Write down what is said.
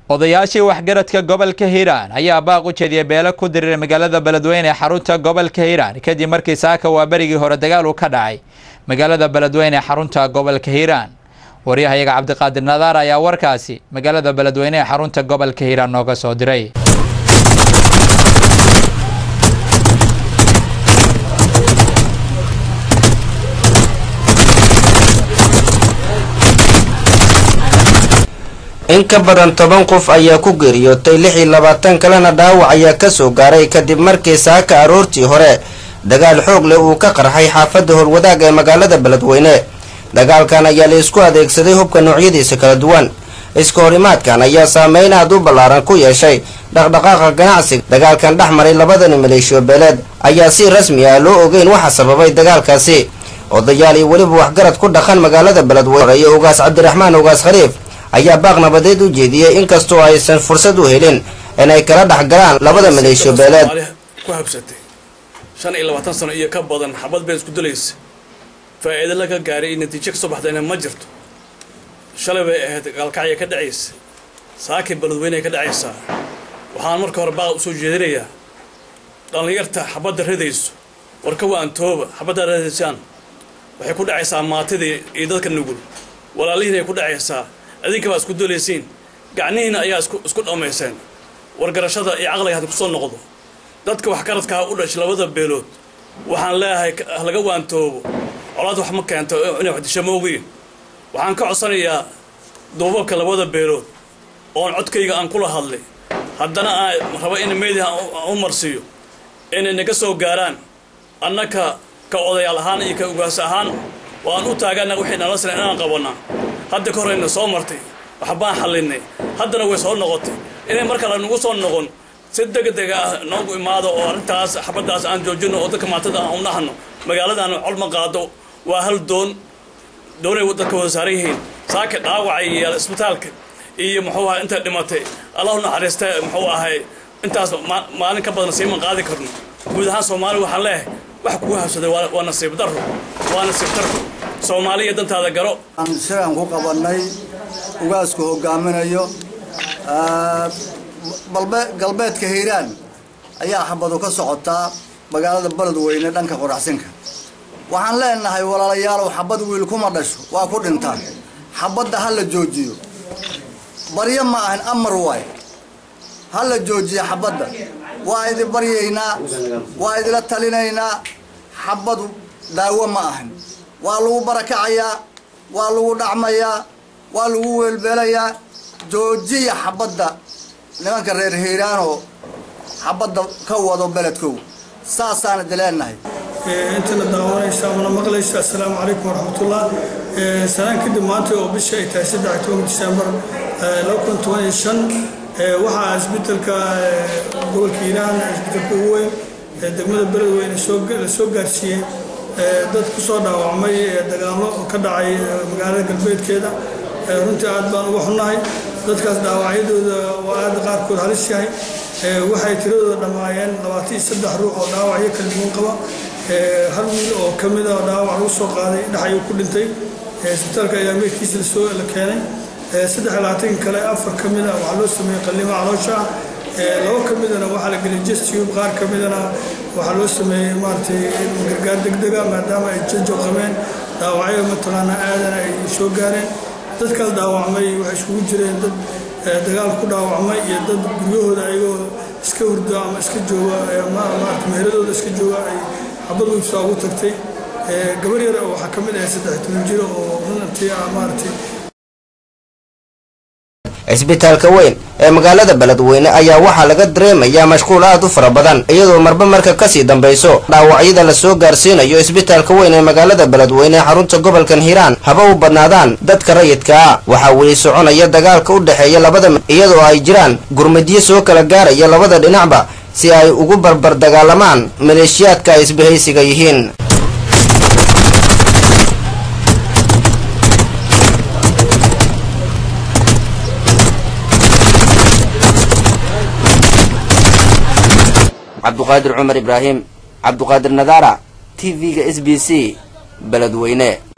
odayaashii waxgaradka gobolka hiiraan ayaa baaq u jeediyay beelo ku diriiray magaalada beledweyne ee xarunta gobolka hiiraan kadib markii saaka waa berigii hore dagaal uu ka dhacay magaalada beledweyne ee xarunta gobolka hiiraan waryahayaga cabdiqaadir nadaar ayaa warkaasi magaalada beledweyne ee xarunta gobolka hiiraan nooga soo diray in ka badan toban qof ayaa ku geeriyootay lix iyo labaatan kalena dhaawac ayaa kasoo gaaray kadib markii saaka aroortii hore dagaal xoog leh uu ka qarxay xaafadda howlwadaag ee magaalada beledweyne dagaalkan ayaa la isku adeegsaday hubka noocyadiisa kala duwan iska horimaadkan ayaa saameyn aad u ballaaran ku yeeshay dhaqdhaqaaqa ganacsiga dagaalkan dhex maray labadani maleeshiyo beeleed ayaa si rasmi ah loo ogeyn waxa sababay dagaalkaasi odayaal iyo weliba waxgarad ku dhaqan magaalada beledweyne iyo ugaas cabdiraxmaan ugaas khaliif ayaa baaq nabadeed u jeediyey inkastoo aysan fursad u helin inay kala dhex galaan labada maleeshiyo beeleed ku habsatay shan iyo labaatan sano iyo ka badan xabad been isku dilaysa faa'iido laga gaaray iyo natiijo ka soo baxdayna ma jirto shalay bay ahayd gaalkacya ka dhacaysa saakii beledweyne ka dhacaysaa waxaan marka hore baaq usoo jeedinayaa dhallinyarta xabadda ridayso warka waan tooba xabadda ridaysaan waxay ku dhacaysaa maatidii iyo dadka nugul walaalihiin ay ku dhacaysaa adinka baa isku dolaysiin gacnihiina ayaa isku dhammayseen wargarashada iyo caqliga had kusoo noqdo dadka waxgaradkaa u dhashay labada beelood waxaan leeyahay laga waantoobo colaad wax ma keento inay wax disho moogiin waxaan ka codsanayaa duubabka labada beelood oon codkayga aan kula hadlay haddana aan rabo in meediha u marsiiyo inay naga soo gaaraan annaka ka odayaal ahaan iyo ka ugaas ahaan waan u taagana wixii nala sina inaan qabanaa hadda ka horeyna soo martay waxbaan xallinay haddana way soo noqotay inay mar kale nagu soo noqon si degdega ah noogu imaado oo arrintaas xabaddaas aan joojino oo dadka maatada aan u nahno magaaladan colma qaado waa hal doon doonay dadka wada saaran yihiin saaka dhaawacay iyo isbitaalka iyo muxuu ahay inta dhimatay allahu naxariista muxuu ahay intaas maalin ka badan siiman qaadi karno guud ahaan soomaali waxaan leeyahay wax kugu habsaday waa nasiib darro waa nasiib darro soomaaliya dantaada garo sidan ku qabannay ugaasku hogaaminayo galbeedka hiiraan ayaa xabadu ka socotaa magaalada beledweyne dhanka qoraxsinka waxaan leenahay walaalayaalow xabad wiil kuma dhasho waa ku dhintaan xabadda ha la joojiyo baryo ma ahan amar waay ha la joojiyo xabadda waa idi baryaynaa waa idila talinaynaa xabadu daawo ma ahan waa lagu barakacayaa waa lagu dhacmayaa waa lagu weelbeelayaa joojiya xabadda nimanka reer hiiraanoo xabadda ka wado beledkow saasaan idi leenahay intana daawanaysa mana maqlaysa assalaamu calaykum waraxmatullah sanaan kadib maanta oo bisha ay tahay saddex tobanka disembar laba kun toban iyo shan waxaa isbeddelka gobolka hiiraan isbeddelka ugu weyn degmada beledweyne la soo gaarsiiyey dad ku soo dhaawacmay dagaallo ka dhacay magaalada galbeedkeeda runtii aad baan uga xunnahay dadkaas dhaawacyadooda waa aad qaarkood halis yahay waxay tiradooda dhammaayeen labaatan iyo saddex ruux oo dhaawacyo kala duwan qaba hal wiil oo ka mid a dhaawac lagu soo qaaday dhex ayuu ku dhintay isbitaalka ayaa meydkiisa lasoo la keenay saddex iyo labaatan kale afar ka mid a waxaa loo sameeyey qallimo caloosha labo ka midana waxaa la geliyay jestube qaar ka midana waxaa loo sameeyey maaragtay gargaar degdega maadaama ay janjo qabeen dhaawacyo mataqaana aadana ay soo gaareen dadkaas dhaawacmay waxay isugu jireen dad dagaal ku dhaawacmay iyo dad guryahooda ayagoo iska hurdo ama iska jooga maarata meheradooda iska jooga ay xabad weysaa ugu tagtay gabar yar waxaa ka mid ahay saddex toban jiro oo runantii ah maaragtay cisbitaalka weyn ee magaalada beledweyne ayaa waxaa laga dareemayaa mashquul aad u fara badan iyadoo marba marka kasii dambayso dhaawacyada lasoo gaarsiinayo isbitaalka weyn ee magaalada beledweyne ee xarunta gobolkan hiiraan haba u badnaadaan dadka rayidka ah waxaa weli soconaya dagaalka u dhexeeya labada iyadoo ay jiraan gurmadyo soo kala gaaraya labada dhinacba si ay ugu barbar dagaalamaan maleeshiyaadka ay isbahaysiga yihiin cabduqaadir cumar ibraahim cabduqaadir nadaara t v-ga s b c beledweyne